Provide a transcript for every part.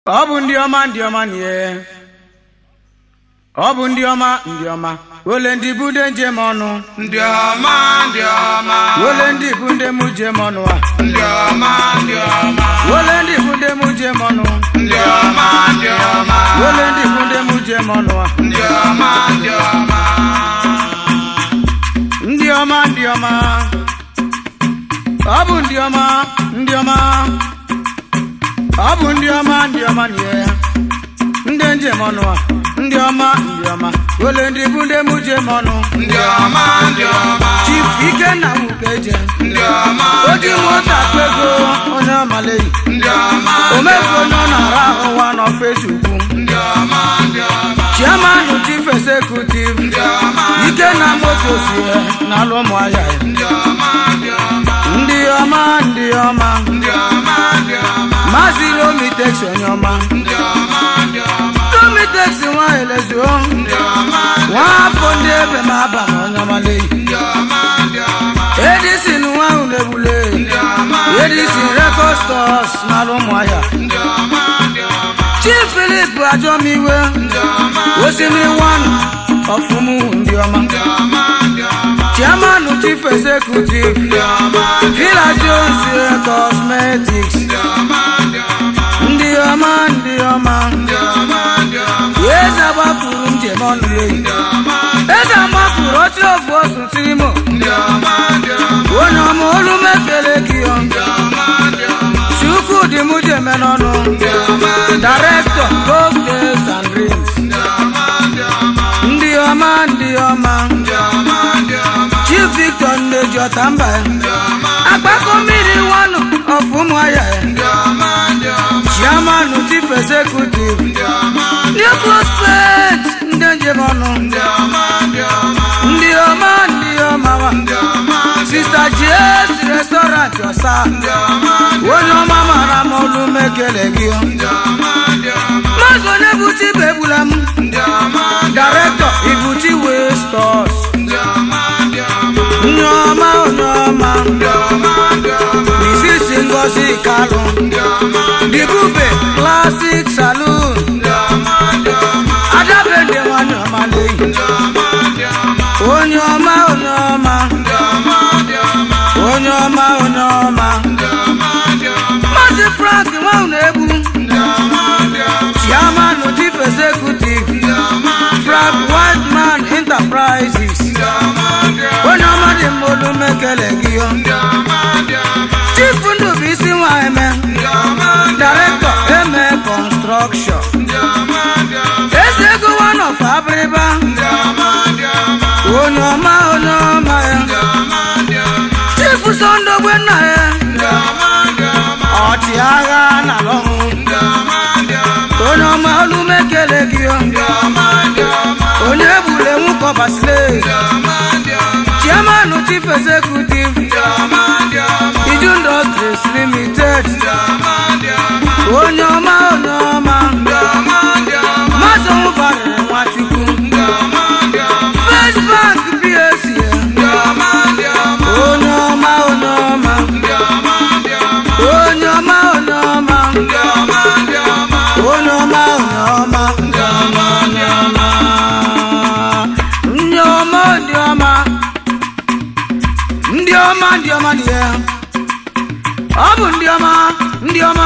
ọ bụ ndị ọma ndị ọma nie ọ bụ ndị ọma ndị ọma ole ndị bụ ndị njem ọnụ ndị ọma ndị ọma ole ndị bụ ndị mụ jem ọnụ a ndị ọma ndị ọma ole ndị bụ ndị mụ jem ọnụ ndị ọma ndị ọma ole ndị bụ ndị mụ jem ọnụ a ndị ọma ndị ọma ndị ọma ndị ọma ọ bụ ndị ọma ndị ọma ọ bụ ndị ọma ndị ọma nie ndị njem ọnụ a ndị ọma ndị ọma ole ndị bụ ndị mụ jem ọnụ ndị ọma ndị ọma chief ikenna wukeje ndị ọma oji nwata kpego onye ọmaleyi ndị ọma omefu onye ọ na-ara ụwa n'ọfesi ukwu ndị ọma ndị ọma chairman chief executive ndị ọma ikenna motosi n'alụ ụmụahịa ya ndị ọma ndị ọma ndị ọma ndị ọma ndị ọma ndị ọma maazị romitex onye ọma ndị ọma ndị ọma romitex nwa elezuo ndị ọma nwa afọ ndị ebe ma aba na onye ọmaleyi ndị ọma ndị ọma edison nwa ahụ na-egbule ndị ọma edison record stores n'alụ ụmụahịa ndị ọma ndị ọma chief philip ajomiwe ndị ọma osimiri one ọfụmụ ndị ọma ndị ọma ndị ọma chairman chief executive ndị ọma villa jones cosmetics ndị ọma ndị ọma ndị ọma ndị ọma ndị ọma ndị ọma eze gbapụrụ njem ọnụ eyi ndị ọma eze gbapụrụ oche ofu otu tirimo ndị ọma ndị ọma onye ọma olu mekele gị ọ ndị ọma ndị ọma chukwu dị mụ jeme n'ọnụ ndị ọma director gold days and dreams ndị ọma ndị ọma ndị ọma ndị ọma ndị ọma ndị ọma chief victor nneji ọtamba ya ndị ọma agbakọ mmiri wanụ ọfụ ụmụahịa ya ndị ọma ndị ọma chairman chief executive ndị ọma new prospect ndị njem ọnụ ndị ọma ndị ọma ndị ọma ndị ọma wa ndị ọma sista gs restaurant ọsa ndị ọma onye ọma mara m olu mekele gị ndị ọma ndị ọma maazị onye buchi bụ egbula m ndị ọma director ibuchi wee stores ndị ọma ndị ọma onye ọma onye ọma ndị ọma ndị ọma isisi ngozi kalụ ndị ọma dibube classic saloon ndị ọma ndị ọma adabede nwanyị ọma leyi ndị ọma ndị ọma onye ọma onye ọma ndị ọma ndị ọma onye ọma onye ọma ndị ọma ndị ọma maazị frank nwanwu na-egbu ndị ọma ndị ọma chairman chief executive ndị ọma frank whiteman enterprises ndị ọma ndị ọma onye ọma dị mma olu mekele gị ọ ndị ọma ndị ọma chief ndụbụisi nwa eme ndị ọma director eme construction ndị ọma ndị ọma eze ego one of abịrịba ndị ọma ndị ọma onye ọma onye ọma ya ndị ọma ndị ọma chief sondogbe nna ya ndị ọma ndị ọma ọchịagha na lọhụ ndị ọma ndị ọma onye ọma olu mekele gị ọ ndị ọma ndị ọma onye egbule nwụkọbasile ndị ọma ndị ọma chairman chief executive ndị ọma ndị ọma iju industries limited ndị ọma ndị ọma onye ọma onye ọma ndị ọma ndị ọma maazị nwụbarịrị nwachukwu ndị ọma ndị ọma first bank bsc ndị ọma ndị ọma onye ọma onye ọma ndị ọma ndị ọma onye ọma onye ọma ndị ọma ndị ọma onye ọma onye ọma ndị ọma ndị ọma ndị ọma ndị ọma ndị ọma ndị ọma dị ya ọ bụ ndị ọma ndị ọma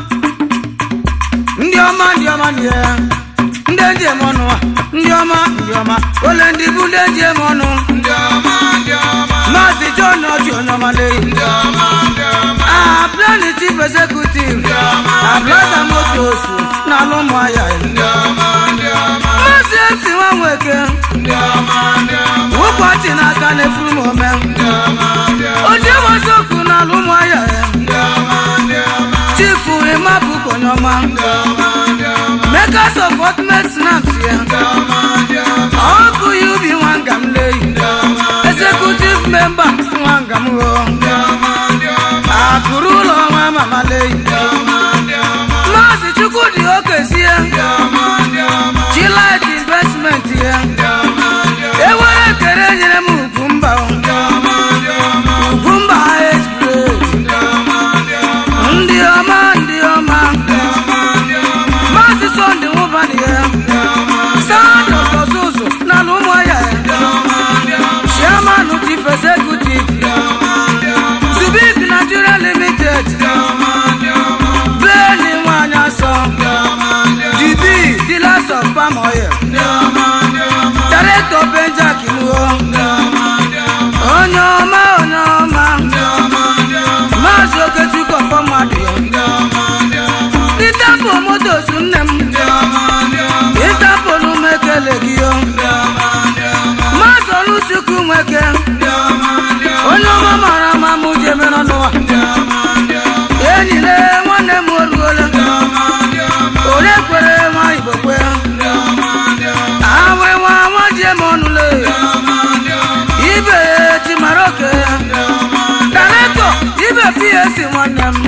ndị ọma ndị ọma dị ya ndị njem ọnụ a ndị ọma ndị ọma ole ndị bụ ndị njem ọnụ ndị ọma ndị ọma maazị john ọjị onye ọma leyi ndị ọma ndị ọma aplani chief executive ablata motos n'alụ ụmụahịa ya ndị ọma ndị ọma maazị esi nwa nweke ndị ọma ndị ọma ụbọchị n'aka na-efuru m ome ndị ọma ndị ọma oji masokwu n'alụ ụmụahịa ya ndị ọma ndị ọma chifu ịmapụ konye ọma ndị ọma ndị ọma meka sọpọtment snaps ya ndị ọma ndị ọma ọkụ ya ubi nwanga m leyi executive member nwanga m ho ndị ọma ndị ọma akụrụ ụlọ nwa mama leyi ndị ọma ndị ọma maazị chukwudị okezie ndị ọma ndị ọma chilit investment ya ndị ọma ndị ọma ewere ekere nyere m ugwu mba o. ndị ọma ndị ọma ugwu mba express ndị ọma ndị ọma ndị ọma ndị ọma ndị ọma ndị ọma palm oil ndị ọma ndị ọma director benjack nuo ndị ọma ndị ọma onye ọma onye ọma ndị ọma ndị ọma maazị okechukwu ọfọmadụ ya ndị ọma ndị ọma ịtapụ motos nne m ndị ọma ndị ọma ịtapụ n'ume ekele gị o ndị ọma ndị ọma maazị oluchukwu nweke ndị ọma ndị ọma onye ọma mara ama m ji emere n'ụwa ndị ọma ndị ọma enyile nwanne m oruola ndị ọma ndị ọma ole kwere nwa igbo kwe ndị ọma ndị ọma awe nwa nwa ji eme ọnụle ndị ọma ndị ọma ibe ji mara oke ndị ọma daleto ibe ps nwanne m